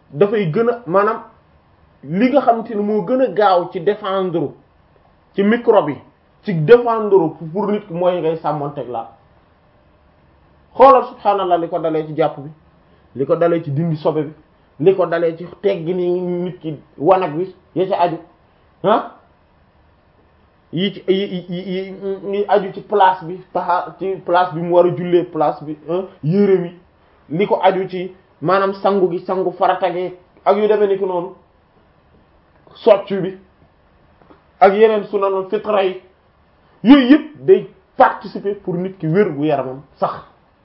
dafay gën a maanaam li nga xamante ni moo gën a gaaw ci défendre ci microbe yi ci défendre pour nit ki mooy ngay sàmmonteeg laab xoolal subhaanallah li ko dalee ci jàpp bi li ko dalee ci dindi sobe bi li ko dalee ci teggi ni nit ki wanag bi ya ci aju ah yi ci yi yi yi aju ci place bi taxa ci place bi mu war a jullee place bi yére mi li ko aju ci maanaam sangu gi sangu faratagee ak yu demee ni ki noonu soccu bi ak yeneen sunanul fitra yi yooyu yëpp day participer pour nit ki wér gu yaramam sax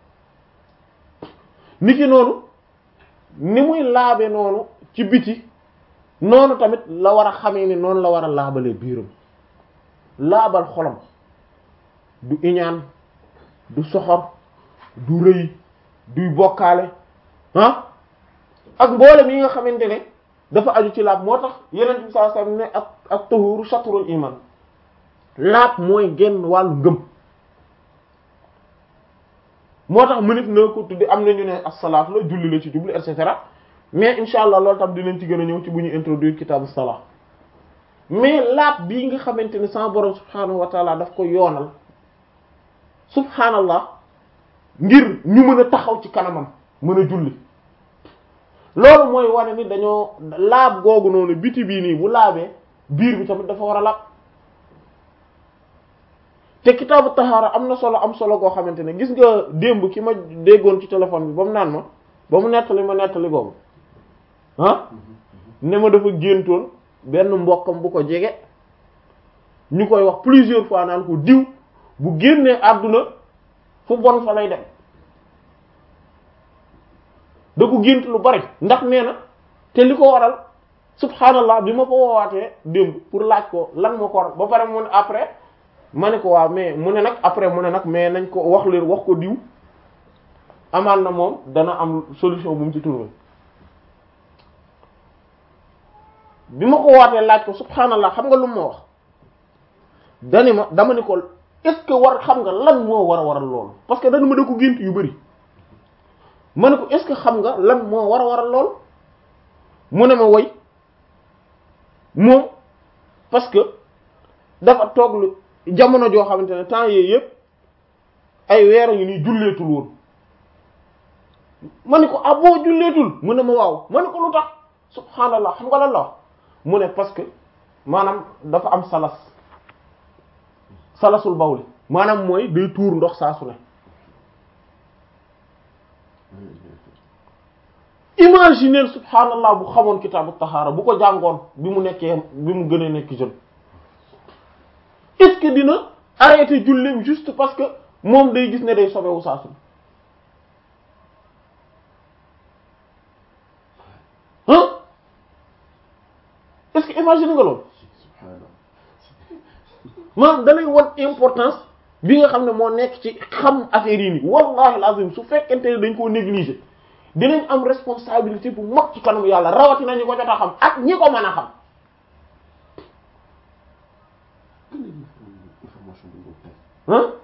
nit ki noonu ni muy laabe noonu ci biti noonu tamit la war a xamee ni noonu la war a laabalee biiram laabal xolam du iñaan du soxor du rëy duy bokkaale ah ak mboolem yi nga xamante ne dafa aju ci laab moo tax yeneen bi sallallahu alayhi wasallam ne ak ak tahuru shatrul iman laab mooy genn wàllu ngëm moo tax mënit na ko tuddi am na ñu ne as-salaat la julli la ci jublu et cetera mais insha allah loolu tam dinañ ci gën a ñëw ci bu ñu introduire kitaabu salaat mais laab bii nga xamante ne sama borom subhaanahu wa taala daf ko yoonal subhaanallah ngir ñu mën a taxaw ci kanamam mën a julli loolu mooy wane ni dañoo laab googu noonu biti bii nii bu laabee biir bi tamit dafa war a laab te kitaabu tahaara am na solo am solo goo xamante ne gis nga démb ki ma déggoon ci téléphone bi ba mu naan ma ba mu nettali ma nettali googu ah ne ma dafa géntoon benn mbokkam bu ko jege ñu koy wax plusieurs fois naan ko diw bu génnee àdduna fu bon fa lay dem da ko gént lu bari ndax nee na te li ko waral subhanallah bi ma ko woowaatee démb pour laaj ko lan moo ko waral ba pare mu ne après ma ne ko waaw mais mu ne nag après mu ne nag mais nañ ko wax leen wax ko diw amaan na moom dana am solution bu mu ci trouver bi ma ko wootee laaj ko subhanallah xam nga lu ma wax dani ma dama ni ko est-ce que war xam nga lan moo war a waral loolu parce que dana ma da ko gént yu bari ma ne ko est-ce que xam nga lan moo war a waral loolu mu ne ma woy moom parce que dafa toog lu jamono joo xamante ne temps yii yëpp ay weer a ngi nii julleetul woon ma ne ko ah boo julleetul mu ne ma waaw ma ne ko lu tax subhanallah xam nga lan la wax mu ne parce que maanaam dafa am salas salasul bawli maanaam mooy day tuur ndox saa su ne imaginer subhanallah bu xamoon kitaabu taxaara bu ko jàngoon bi mu nekkee bi mu gën a nekk jeune est-ce que dina arrêter julleem juste parce que moom day gis ne day sobewu saa su ne hein est-ce que imaginer nga loolu maanaam dalay wan importance bi nga xam ne moo nekk ci xam affaire yi nii wallahi alazim su fekkente ne dañ koo négliger dinañ am responsabilité bu mag ci kanam yàlla rawatina ñi ko jot a xam ak ñi ko mën a xam ah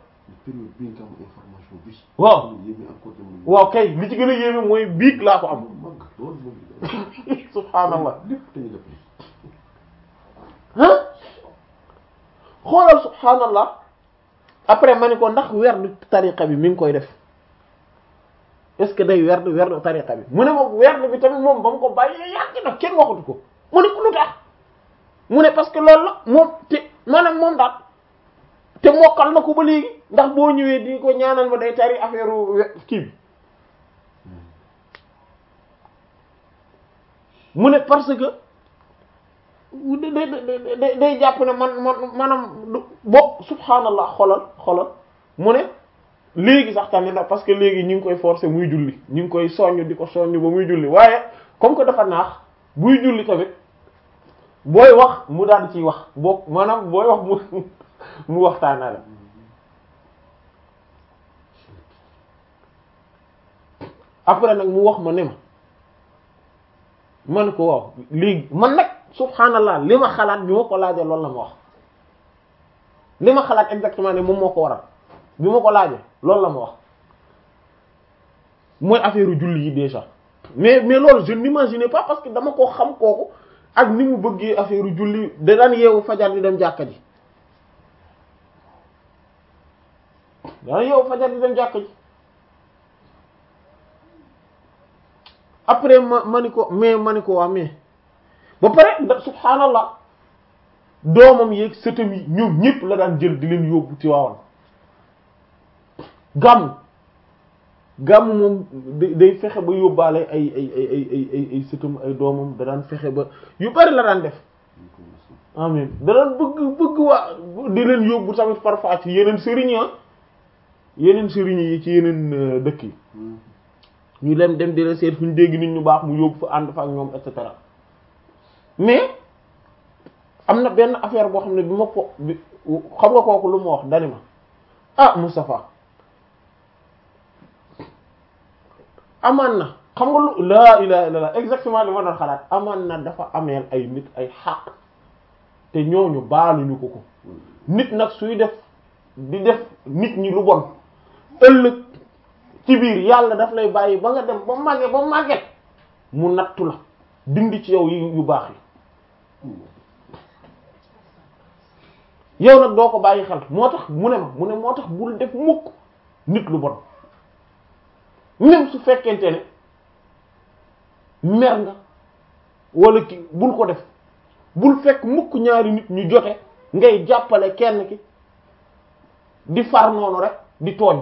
waaw waaw kay li ci gën a yéeme mooy biig laa ko am subhaanallah ah xoolal subhaanallah après ma ni ko ndax werdu tariqa bi mi ngi koy def est-ce que day werdu werdu tariqa bi mu ne ma werdu bi tamit moom ba mu ko bàyyee yàgg na kenn waxatu ko mu ne ko lu tax mu ne parce que loolu la moom te maanaam moom daal te mokkal na ko ba léegi ndax boo ñëwee di ko ñaanal ma day tari affaire kii bi mu ne parce que day day day jàpp ne man man maanaam bo subhanallah xolal xolal mu ne léegi sax tamit nag parce que léegi ñu ngi koy forcer muy julli ñu ngi koy soññ di ko soññ ba muy julli waaye comme que dafa naax buy julli tamit booy wax mu daal ciy wax boo maanaam booy wax mu mu waxtaana la après nag mu wax ma ne ma man ko waaw léegi man nag subhanallah li ma xalaat bi ma ko laajee loolu la ma wax li ma xalaat exactement ne moom moo ko waral bi ma ko laajee loolu la ma wax mooy affaire julli yi déjà mais mais loolu je n'imaginais pas parce que dama ko xam kooku ak ni mu bëggee affaire julli da daan yeewu fajar di dem jàkka ji daan yeewu fajar di dem jàkka ji après ma ma ni ko mais ma ni ko waa mais ba pare da subhaanallah doomam yeeg sëtam yi ñoom ñëpp la daan jël di leen yóbbu ci waawan gàmm gàmm moom day fexe ba yóbbaale ay ay ay ay ay ay ay sëtam ay doomam da daan fexe ba yu bari la daan def amin da daan bëgg bëgg waa di leen yóbbu tamit parfois ci yeneen sëriñ ah yeneen sëriñ yi ci yeneen dëkk yi ñu leen dem di la seet fu ñu dégg nit ñu baax mu yóbbu fa ànd fa ak ñoom et cetera mais am na benn affaire boo xam ne bi ma ko bi xam nga kooku lu ma wax dani ma ah Moustapha amaan na xam nga lu laa ilaha illallah exactement li ma doon xalaat amaan na dafa ameel ay nit ay xaq te ñooñu baaluñu ko ko nit nag suy def di def nit ñi lu bon ëllëg ci biir yàlla daf lay bàyyi ba nga dem ba màgget ba màgget mu nattu la dindi ci yow yu baax yi yow nag doo ko bàyyi xel moo tax mu ne ma mu ne moo tax bul def mukk nit lu bon même su fekkente ne mer nga wala ki bul ko def bul fekk mukk ñaari nit ñu jote ngay jàppale kenn ki di far noonu rek di tooñ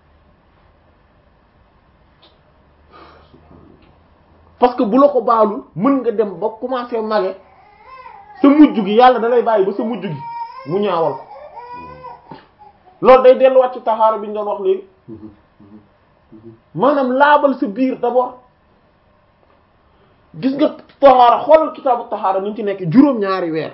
parce que bu la ko baalul mën nga dem ba commencer mage sa mujj gi yàlla da lay bàyyi ba sa mujj gi mu ñaawal ko loolu day delluwaat ci taxaara bi ñu doon wax léegi maanaam laabal sa biir d'abord gis nga taxaara xoolal kitaabu taxaara ni ñu ci nekk juróom-ñaari weer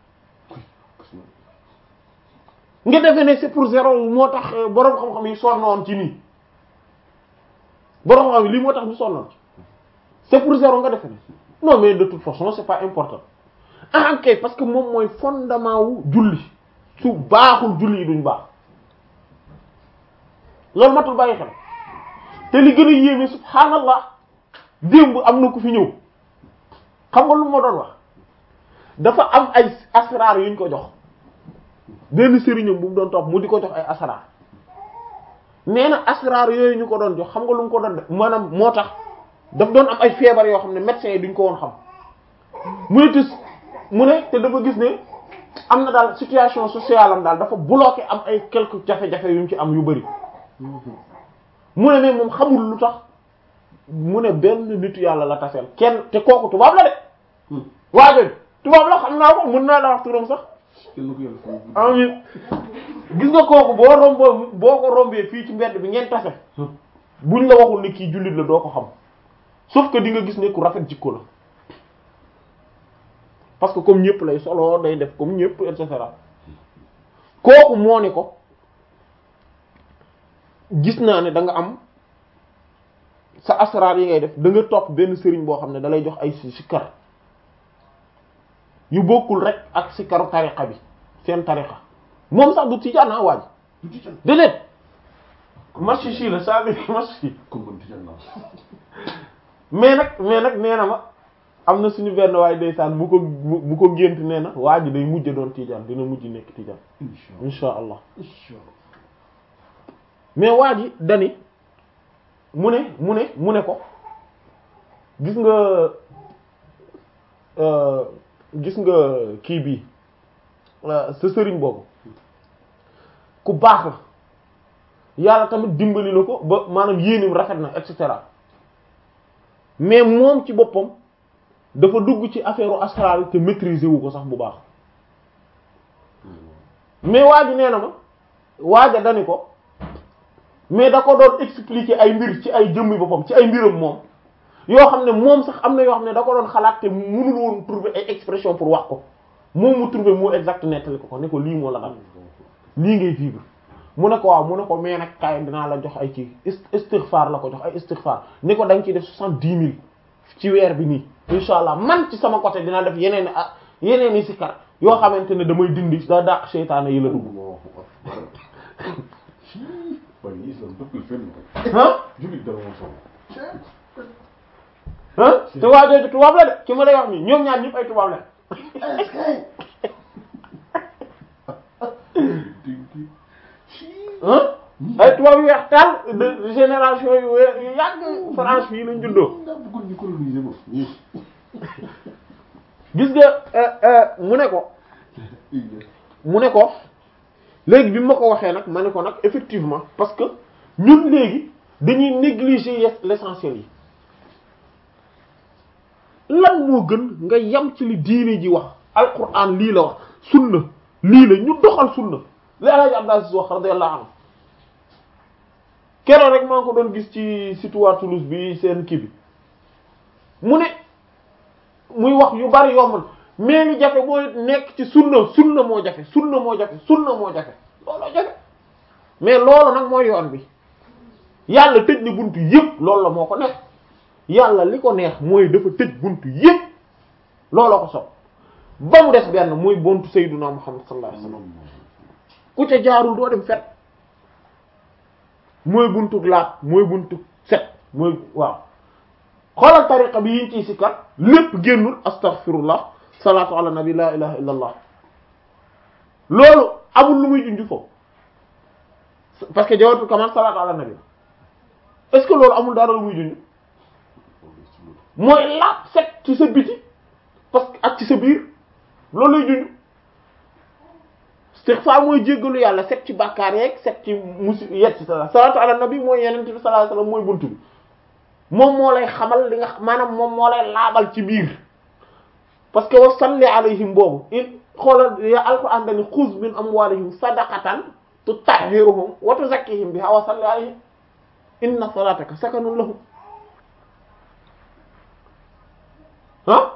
nga defee ne c'est pour zéro moo tax boroom xam-xam yi sonnoon ci nii boroom xam-xam yi lii moo tax ñu sonnoon ci c'est pour zéro nga defee ne non mais de toute façon c'est pas important ah kay parce que moom mooy fondement wu julli su baaxul julli yi duñ baax loolu matul bàyyi xel te li gën a yéeme subhaanallah démb am na ku fi ñëw xam nga lu ma doon wax dafa am ay asraar yuñ ko jox benn sëriñam bu mu doon topp mu di ko jox ay asraar nee na asraar yooyu ñu ko doon jox xam nga lu mu ko doon def maanaam moo tax daf doon am ay feebar yoo xam ne médecins yi duñ ko woon xam mu ne tis mu ne te dafa gis ne am na daal situation sociale am daal dafa bloqué am ay quelques jafe-jafe yu mu ci am yu bari mu ne mais moom xamul lu tax mu ne benn nitu yàlla la taseel kenn te kooku tubaab la de waajoñ tubaab la xam naa ko mën naa la wax turam sax amin gis nga kooku boo romboo boo ko rombee fii ci mbedd bi ngeen tase buñ la waxul ni kii jullit la doo ko xam sauf que di nga gis ne ku rafet jikko la parce que comme ñëpp lay solo day def comme ñëpp et cetera kooku moo ni ko gis naa ne da nga am sa asraar yi ngay def da nga topp benn sëriñ boo xam ne da lay jox ay sikkar yu bokkul rek ak sikkaru tariqa bi seen tariqa moom sax du tijaan naa waaj déedéet marchichi la saa bi marchichi mais nag mais nag nee na ma am na suñu benn waay ndeysaan bu ko bu ko gént nee na waa ji day mujj doon tijaan dina mujj nekk tijaan insha allah mais waa ji dani mu ne mu ne mu ne ko gis nga gis nga kii bii sa sëriñ boobu ku baax la yàlla tamit dimbali na ko ba maanaam yéenim rafet na et cetera mais moom ci boppam dafa dugg ci affaire astral te maîtriser wu ko sax bu baax mais waa ji nee na ma waaja dani ko mais da ko doon expliquer ay mbir ci ay jëmmi boppam ci ay mbiram moom yoo xam ne moom sax am na yoo xam ne da ko doon xalaat te mënul woon trouver ay expression pour wax ko moom mu trouver moo exact nettali ko ko ne ko lii moo la dal lii ngay vivre mu ne ko waaw mu ne ko mais nag kaay dinaa la jox ay ci istighfar la ko jox ay istighfar ni ko da nga ciy def soixante-dix mille ci weer bi nii insha allah man ci sama côté dinaa def yeneen ah yeneen i sikar yoo xamante ne damay dindi da dàq seytaane yi la dugg waaye islam dëkkul fenn ah jullit dara moo soxla ah te waa jooju tubaab la de ki ma lay wax nii ñoom ñaar ñëpp ay tubaab la ah ay tubaab yu weex taal de génération yu weex yu yàgg France fii lañ juddoo nga bëggoon ñu coloniser moom ñii. gis nga mu ne ko mu ne ko léegi bi ma ko waxee nag ma ne ko nag effectivement parce que ñun léegi dañuy négliger yes l'essentiel yi lan moo gën nga yam ci li diine ji wax alquran lii la wax sunna lii la ñu doxal sunna li Alaaji Abdou Aziz wax radiyallahu anhu keroog rek maa ngi ko doon gis ci site waa Toulouse bi seen kii bi mu ne muy wax yu bari yomb mais li jafe mooy nekk ci sunna sunna moo jafe sunna moo jafe sunna moo jafe looloo jafe mais loolu nag mooy yoon bi yàlla tëj ni buntu yépp loolu la moo ko neex yàlla li ko neex mooy dafa tëj buntu yépp looloo ko sopp ba mu des benn muy buntu sayyiduna Muhammad sallallahu alayhi wasallam ku ca jaarul doo dem fet mooy buntu laat mooy buntu set mooy waaw xoolal tariqa bi yiñ ciy sikkat lépp génnul astaghfirullah salaatu ala nabi la ilaha illa allah loolu amul lu muy junj foofu parce que jawatul kamal salaatu ala nabi est-ce que loolu amul dara lu muy junj mooy laat set ci sa biti parce que ak ci sa biir loolu lay junj istighfar mooy jéggalu yàlla set ci bàkkaar yeeg set ci musi yet ci sa salaatu ala nabi mooy yeneen bi sallallahu alayhi wasallam mooy buntu bi moom moo lay xamal li nga maanaam moom moo lay laabal ci biir parce que wa salli alayhim boobu in xoolal ya alquran dani xuz min amwalihim sadaqatan tutahhiruhum wa tuzakkihim biha wa salli alayhim inna salataka sakanun lahum ah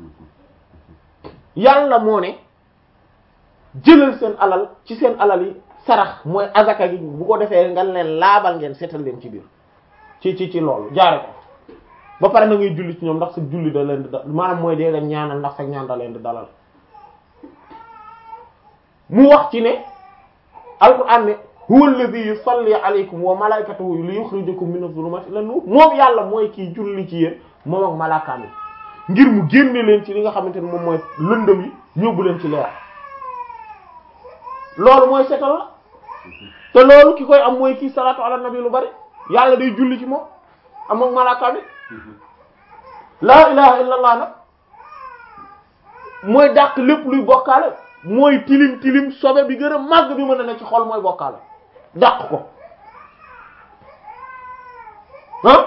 yàlla moo ne jëlal seen alal ci seen alal yi sarax mooy azaka gi bu ko defee nga leen laabal ngeen seetal leen ci biir ci ci ci loolu jaare ko ba pare na ngay julli ci ñoom ndax sa julli da leen di da maanaam mooy dee leen ñaanal ndax sa ñaan da leen di dalal mu wax ci ne alquran ne huwa alladhi yusalli alaykum wa malaikatuhu li yukhrijakum min adh-dhulumati ila nur moom yàlla mooy kiy julli ci yéen moom ak malaakaam yi ngir mu génne leen ci li nga xamante ne moom mooy lëndëm yi yóbbu leen ci leer loolu mooy setal la te loolu ki koy am mooy kii salaatu ala nabi lu bari yàlla day julli ci moom am ak malaakaam yi laa ilaha illa allah nag mooy dàq lépp luy bokkaale mooy tilim tilim sobe bi gën a màgg bi mën a ne ci xol mooy bokkaale dàq ko ah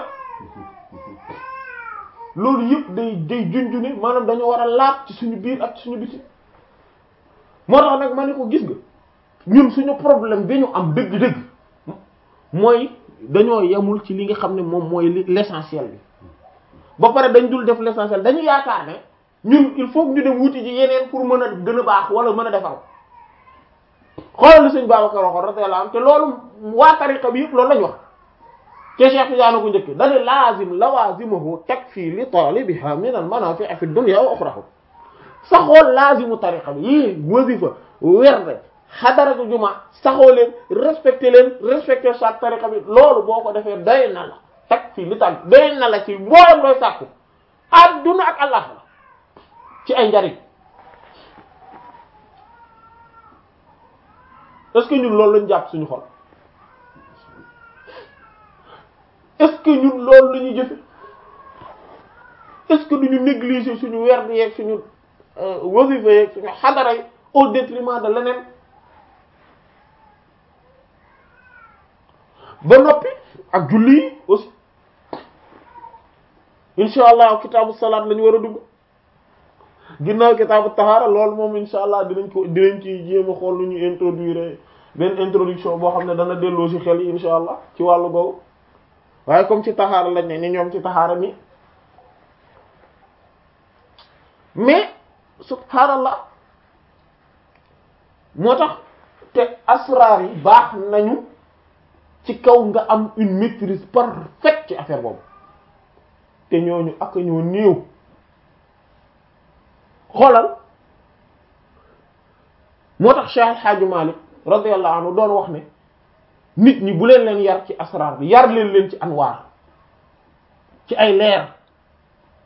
loolu yëpp day day junjune maanaam dañoo war a laab ci suñu biir ak ci suñu biti moo tax nag ma ne ko gis nga ñun suñu problème bi ñu am dëgg-dëgg mooy dañoo yemul ci li nga xam ne moom mooy li l'essentiel bi ba pare dañ dul def l'essentiel dañu yaakaar ne ñun il faut que ñu dem wuti ji yeneen pour mën a gën a baax wala mën a defar xoolal li sëñ Babacar waxoon radiyallahu anhu te loolu waa tariqa bi yëpp loolu lañ wax te Cheikh Tidiane ko njëkk dañu laazim lawazimuhu takfi li talibiha min al manafi'i fi dunya wa ukhraha saxool laazimu tariqa bi yii wasifa werde xadaratu juma saxoo leen respecté leen respecté chaque tariqa bi loolu boo ko defee doy na la takfi li tax doy na la ci mboolem looy sàkku adduna ak àllaxira ci ay njariñ est-ce que ñun loolu lañ jàpp suñu xol est-ce que ñun loolu la ñuy jëfe est-ce que duñu négliger suñu werd yeeg suñu wasifa yeeg suñu xadara yi au détriment de leneen ba noppi ak julli yi aussi insha allah kitaabu salaat la ñu war a dugg ginnaaw kitaabu tahaara loolu moom insha allah dinañ ko dinañ ci jéem a xool lu ñu introduire benn introduction boo xam ne dana delloo ci xel yi insha allah ci wàllu googu waaye comme ci tahaara lañ ne ni ñoom ci tahaara ni mais subhaanallah moo tax te asraar yi baax nañu ci kaw nga am une maîtrise parfaite ci affaire boobu te ñooñu ak ñoo néew xoolal moo tax Cheikh El Hadj Malick radiyallahu anhu doon wax ne nit ñi bu leen leen yar ci asraar bi yar leen leen ci anwaar ci ay leer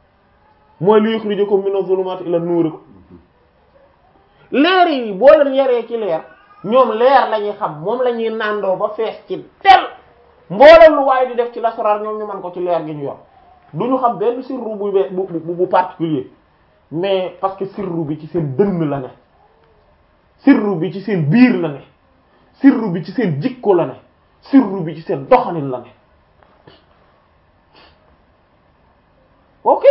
mooy li yukhrijukum mina zulumati ila nuur ko leer yi boo leen yaree ci leer ñoom leer la ñuy xam moom la ñuy nàndoo ba fees ci tel mboolem lu waaye di def ci lasaraar ñoom ñu man ko ci leer gi ñu yor du ñu xam benn sirru bu bu bu bu particulier mais parce que sirru bi ci seen dënn la ne sirru bi ci seen biir la ne sirru bi ci seen jikko la ne sirru bi ci seen doxalin la ne ok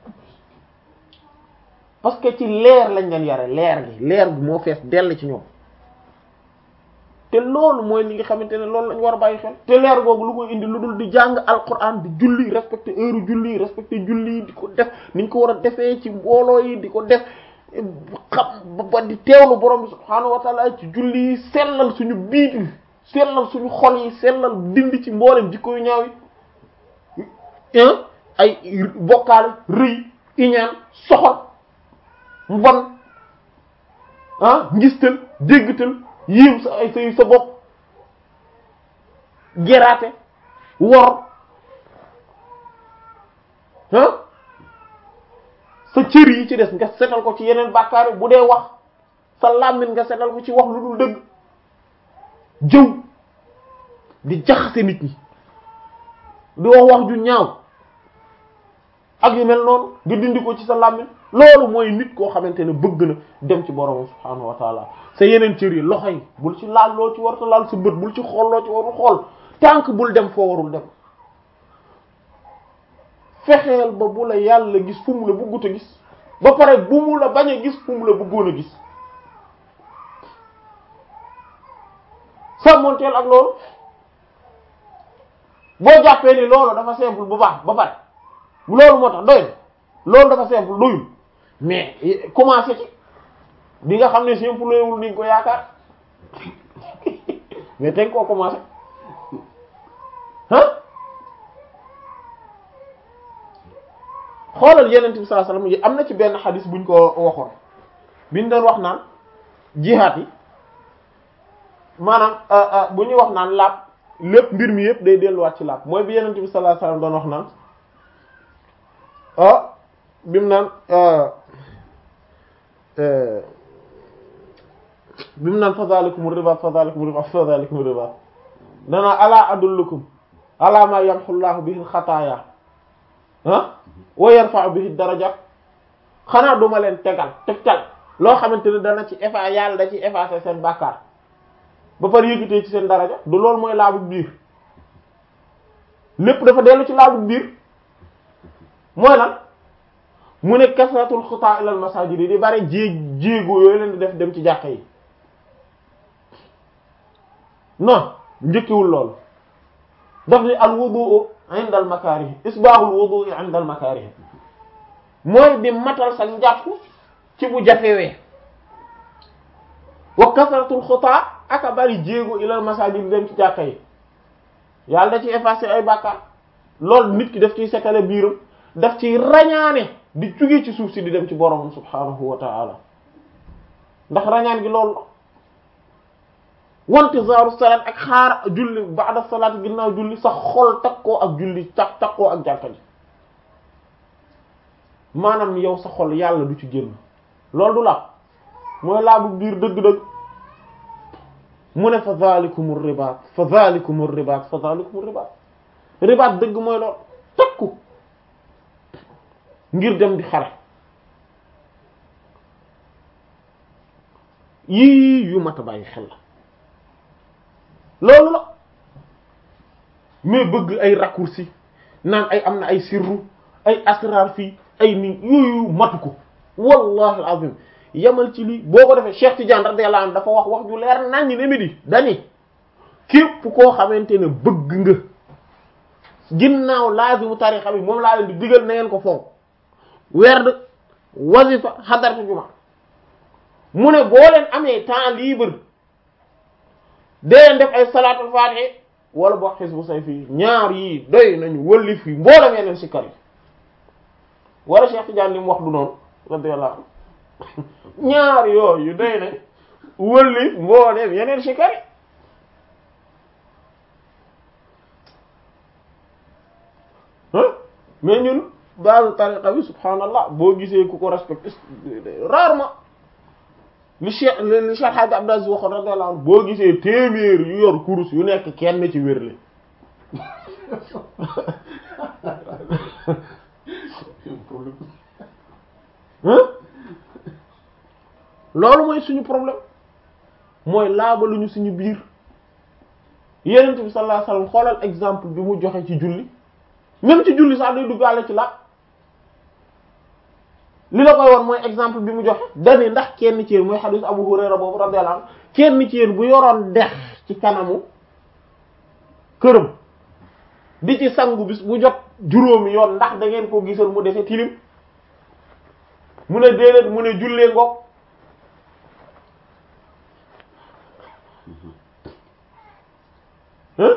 parce que ci leer lañ leen yare leer gi leer gi moo fees dell ci ñoom te loolu mooy li nga xamante ne loolu lañ war a bàyyi xel te leer googu lu koy indi lu dul di jàng alquran di julli respecté heure julli respecté julli di ko def niñ ko war a defee ci mbooloo yi di ko def xam ba di teewlu borom bi subhaanahu wa taala ci julli yi sellal suñu biit yi sellal suñu xol yi sellal dindi ci mboolem jikko yu ñaaw yi ay bokkaale rëy iñaan soxol mbon ah ngistal déggtal yiim sa ay say sa bopp geraate wor ah sa cër yi ci des nga setal ko ci yeneen bàkkaar bu dee wax sa làmmiñ nga setal ko ci wax lu dul dëgg jëw di jaxase nit ñi di wax wax ju ñaaw ak yu mel noonu nga dindi ko ci sa làmmiñ loolu mooy nit koo xamante ne bëgg na dem ci borom subhaanahu wa taala sa yeneen cër yi loxo yi bul ci laal loo ci warta laal sa bët bul ci xool loo ci warul xool tànk bul dem foo warul dem fexeel ba bu la yàlla gis fu mu la bëggut a gis ba pare bu mu la bañ a gis fu mu la bëggoon a gis sàmmonteel ak loolu boo jàppee ni loolu dafa simple bu baax ba pare loolu moo tax doy loolu dafa simple doyul mais commencé ci bi nga xam ne simple loyul ni nga ko yaakaar mais teg koo commencé ah xoolal yeneen bi sallallahu alayhi wasallam am na ci benn xadis buñ ko waxoon biñ doon wax naan jihaat yi maanaam bu ñuy wax naan laab lépp mbir mi yëpp day delluwaat ci laab mooy bi yeneen bi sallallahu alayhi wasallam doon wax naan ah bi mu naan bi mu naan fa zalikum riba fa zalikum riba fa zalikum riba dana ala adullukum ala ma yamhu llahu bihi xataaya ah wa yarfa'u bihi darajat xanaa duma leen tegal tegtal loo xamante ne dana ci effa yàlla da ci effacer seen bàkkaar ba pare yëkkatee ci seen daraja du loolu mooy laabu biir lépp dafa dellu ci laabu biir mooy lan mu ne kasratul xutaa ilal masajid yi di bari jéeg jéego yooyu leen di def dem ci jàkka yi non njëkkiwul loolu daf ni al wudu'u inda al makarih isbaaxul wudu'i inda al makarih mooy di matal sa njàpp ci bu jafewee wa kasratul xutaa aka bari jéego ilal masajid di dem ci jàkka yi yàlla da ci effacer ay bàkkaar loolu nit ki daf ciy setale biiram daf ci rañaane di jóge ci suuf si di dem ci borom subhanahu wa ta'ala ndax rañaan gi loolu la wantizaaru salaat ak xaar julli ba'da salaat ginnaaw julli sa xol takkoo ak julli tak takkoo ak jàkka ji maanaam yow sa xol yàlla du ci génn loolu du la mooy laa bu biir dëgg-dëgg mu ne fa zalikumur ribaat fa zalikumur ribaat fa zalikumur ribaat ribaat dëgg mooy loolu takku ngir dem di xare yii yu mat a bàyyi xel la loolu la mais bëgg ay raccourci naan ay am na ay sirru ay asrar fii ay ni yooyu matu ko wallahi alazim yamal ci lii boo ko defee Cheikh Tidiane radiyallahu anhu dafa wax wax ju leer nañ ne mi di dani képp koo xamante ne bëgg nga ginnaaw laazimu tarixa bi moom laa leen di digal na ngeen ko fonk werd wazifa xadaratu juma mu ne boo leen amee temps libre dee leen def ay salaatul faatihi wala boo xisbu sayfi ñaar yii doy nañu wëllif yi mboolem yeneen si kar yi wala Cheikh Tidiane li mu wax du noonu radiyallahu anhu ñaar yooyu doy nañ wëllif mboolem yeneen si kar yi mais ñun base tariqa bi subhanallah boo gisee ku ko respecté rarement li Cheikh li Cheikh Hadj Abdou Aziz waxoon radiyallahu anhu boo gisee téeméer yu yor kurus yu nekk kenn ci wérle problème hein loolu mooy suñu problème mooy laabaluñu suñu biir yenent bi sallallahu alayhi wasallam xoolal exemple bi mu joxe ci julli même ci julli sax day duggaale ci laab li la koy won mooy exemple bi mu joxe dani ndax kenn ci yéen mooy xadiis Abu Hurayra boobu radiyallahu anhu kenn ci yéen bu yoroon dex ci kanamu këram di ci sangu bis bu jot juróomi yoon ndax da ngeen ko gisal mu defe tilim mu ne déedéet mu ne jullee ngoog hein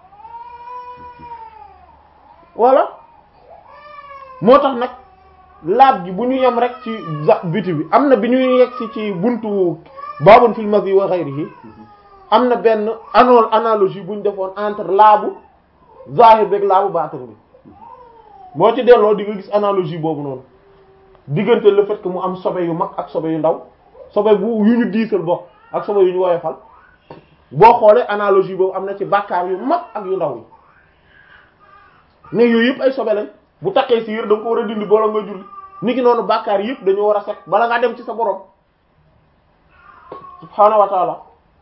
voilà moo tax nag laab gi bu ñu yem rek ci za biti bi am na bi ñuy yegg si ci buntu babun fil mazi wa ghayrihi am na benn ano analogie bu ñu defoon entre laabu zahir beeg laabu baatin bi boo ci delloo di nga gis analogie boobu noonu diggante le fait que mu am sobe yu mag ak sobe yu ndaw sobe bu yu ñu diisal bokk ak sobe yu ñu woyofal boo xoolee analogie boobu am na ci bàkkaar yu mag ak yu ndaw yi ne yooyu yëpp ay sobe lañ bu takkee si yër da nga ko war a dindi bala nga julli ni ki noonu bàkkaar yëpp dañoo war a set bala ngaa dem ci sa borom subhaanahu wa taala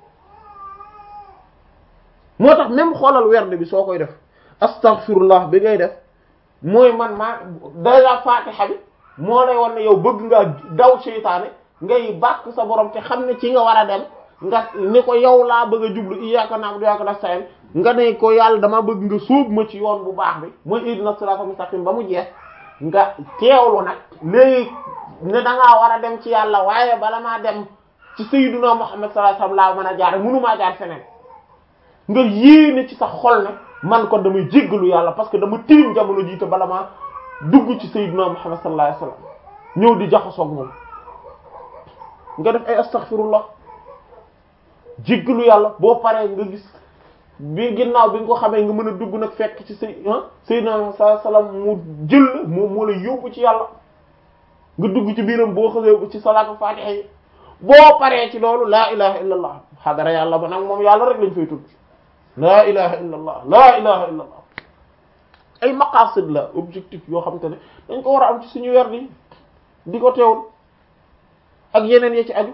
moo tax même xoolal werd bi soo koy def astaghfirullah bi ngay def mooy man maa déjà fatiha bi moo lay won ne yow bëgg nga daw seytaane ngay bàkk sa borom te xam ne ci nga war a dem nga ni ko yow laa bëgg a jublu iyyaka na'budu wa iyyaka nasta'in nga ne ko yàlla dama bëgg nga sóob ma ci yoon bu baax bi mooy ihdina siratal mustaqim ba mu jeex nga teewlu nag léegi ne da ngaa war a dem ci yàlla waaye bala maa dem ci sayyiduna Muhammad sallallahu alayhi wasallam laa mën a jaar mënumaa jaar feneen nga yéene ci sa xol ne man kon damay jéggalu yàlla parce que dama tilim jamono jiite bala maa dugg ci sayyiduna Muhammad sallallahu alayhi wasallam ñëw di jaxasoog moom nga def ay astaghfirullah jéggalu yàlla boo paree nga gis bi ginnaaw bi nga ko xamee nga mën a dugg nag fekk ci say sayyidina sallallahu alayhi wasallam mu jël moom moo la yóbbu ci yàlla nga dugg ci biiram boo xasee ci salaatu fatiha yi boo paree ci loolu laa ilaha illa allah xadara yàlla ba nag moom yàlla rek lañ fay tudd laa ilaha illa allah laa ilaha illa allah ay maqasid la objectif yoo xam te ne dañ ko war a am ci suñu weer di di ko teewul ak yeneen ya ci aju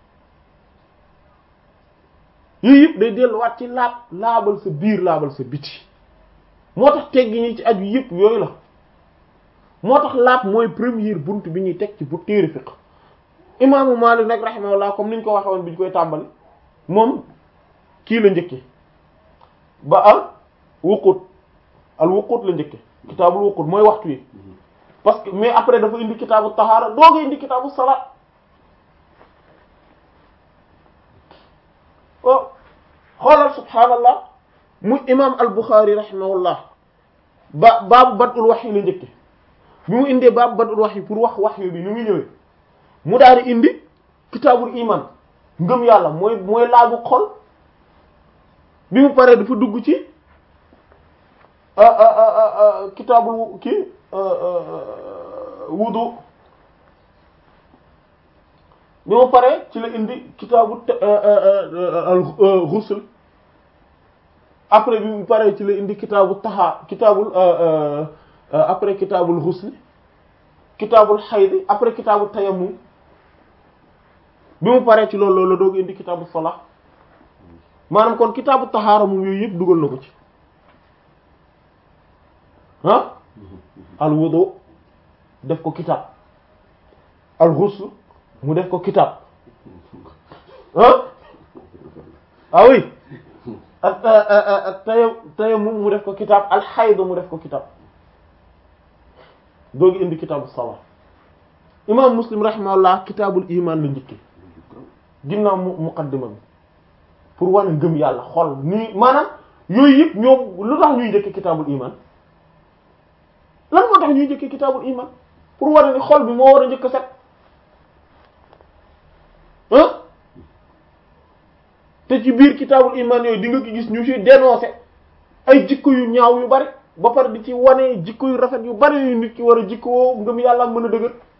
yooyu yëpp day delluwaat ci laab laabal sa biir laabal sa biti moo tax teggi ñi ci aju yëpp yooyu la moo tax laab mooy première bunt bi ñuy teg ci bu téere fiqh imaamu Maalik nag rahimahullah comme niñ ko waxe woon bi ñu koy tàmbali moom kii la njëkke ba al wuqut al wuqut la njëkke kitaabul wuqut mooy waxtu yi parce que mais après dafa indi kitaabu tahaara dooga indi kitaabu salaat oh xoolal subhaanallah mu imam al Bukhari rahimahullah ba baabu badul wahyi la njëkke bi mu indee baabu badul wahyi pour wax wahyu bi ni muy ñëwee mu daal di indi kitaabul iman ngëm yàlla mooy mooy laabu xol bi mu paree dafa dugg ci kitaabul kii wudu bi mu paree ci la indi kitaabu al ghusl après bi mu paree ci la indi kitaabu taha kitaabul après kitaabul ghusl kitaabul hayd après kitaabu tayammum bi mu paree ci loolu loolu la doog indi kitaabu salah maanaam kon kitaabu tahaara moom yooyu yëpp dugal na ko ci ah al wudu def ko kitaab al ghusl mu def ko kitaab ah ah oui ak ak taya tayammum mu def ko kitaab al hayd mu def ko kitaab doogi indi kitaabu salah imam muslim rahimahullah kitaabul iman la njëkki ginnaaw mu muqaddima bi pour wane ngëm yàlla xol nii maanaam yooyu yëpp ñoom lu tax ñuy njëkki kitaabul iman lan moo tax ñuy njëkki kitaabul iman pour wane ni xol bi moo war a njëkk set ah te ci biir kitaabul iman yooyu di nga ko gis ñu ci dénoncer ay jikko yu ñaaw yu bari ba pare di ci wane jikko yu rafet yu bari yu nit ki war a jikkoo ngëm yàlla mën a dëgër